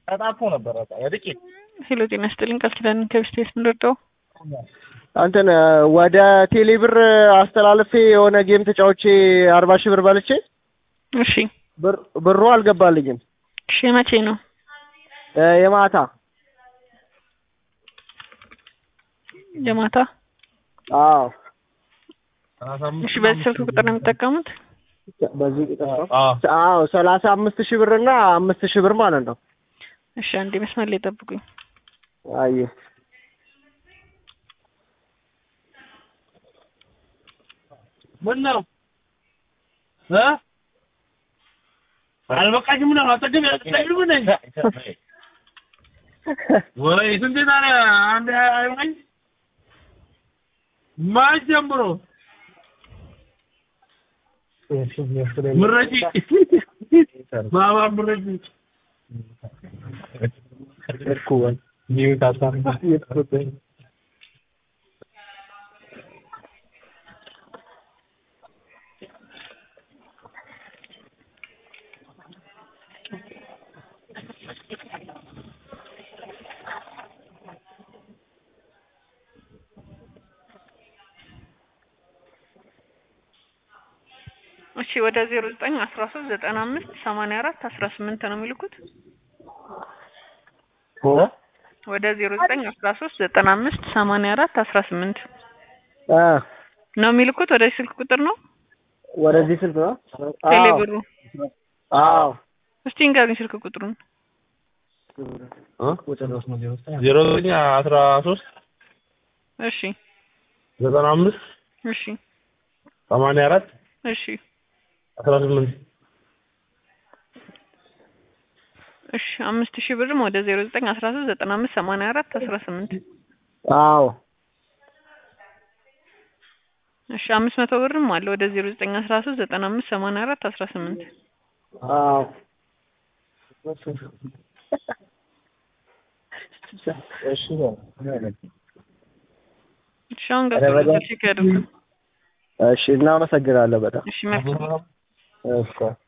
ተጣፎ ነበር በቃ ወድቄ ሄሎ ጤና ይስጥልኝ ቃል ኪዳን ከብስቴስ ምንረዳው እንትን ወደ ቴሌ ብር አስተላልፌ የሆነ ጌም ተጫውቼ አርባ ሺህ ብር በልቼ እሺ ብር- ብሩ አልገባልኝም። እሺ መቼ ነው እ የማታ የማታ አዎ እሺ በዚህ ስልክ ቁጥር ነው የሚጠቀሙት በዚህ ቁጥር ነው። አዎ አዎ ሰላሳ አምስት ሺህ ብር እና አምስት ሺህ ብር ማለት ነው። እሺ አንዴ መስመር ላይ ጠብቁኝ አየ ምን ነው እ አልበቃሽም ነው አጠገብ ያጠገብ ነኝ ወይ ስንት ታዲያ አንድ አይበቃኝ ማን ጀምሮ ምረጪ ባባ ምረጪ እሺ ወደ ዜሮ ዘጠኝ አስራ ሶስት ዘጠና አምስት ሰማንያ አራት አስራ ስምንት ነው የሚልኩት ወደ ዜሮ ዘጠኝ አስራ ሶስት ዘጠና አምስት ሰማንያ አራት አስራ ስምንት እ ነው የሚልኩት ወደ ስልክ ቁጥር ነው ወደዚህ ስልክ ነው። ቴሌ አዎ ብሩ አዎ እስቲ እንገሩኝ ስልክ ቁጥሩን ዜሮ ዘጠኝ አስራ ሶስት እሺ ዘጠና አምስት እሺ ሰማንያ አራት እሺ አስራ ስምንት እሺ አምስት ሺህ ብርም ወደ ዜሮ ዘጠኝ አስራ ሶስት ዘጠና አምስት ሰማንያ አራት አስራ ስምንት አዎ እሺ አምስት መቶ ብርም አለ ወደ ዜሮ ዘጠኝ አስራ ሶስት ዘጠና አምስት ሰማንያ አራት አስራ ስምንት አዎ እሺ አሁን ገብቶ ቼክ ያድርጉ እሺ እናመሰግናለን በጣም እሺ መልካም እሺ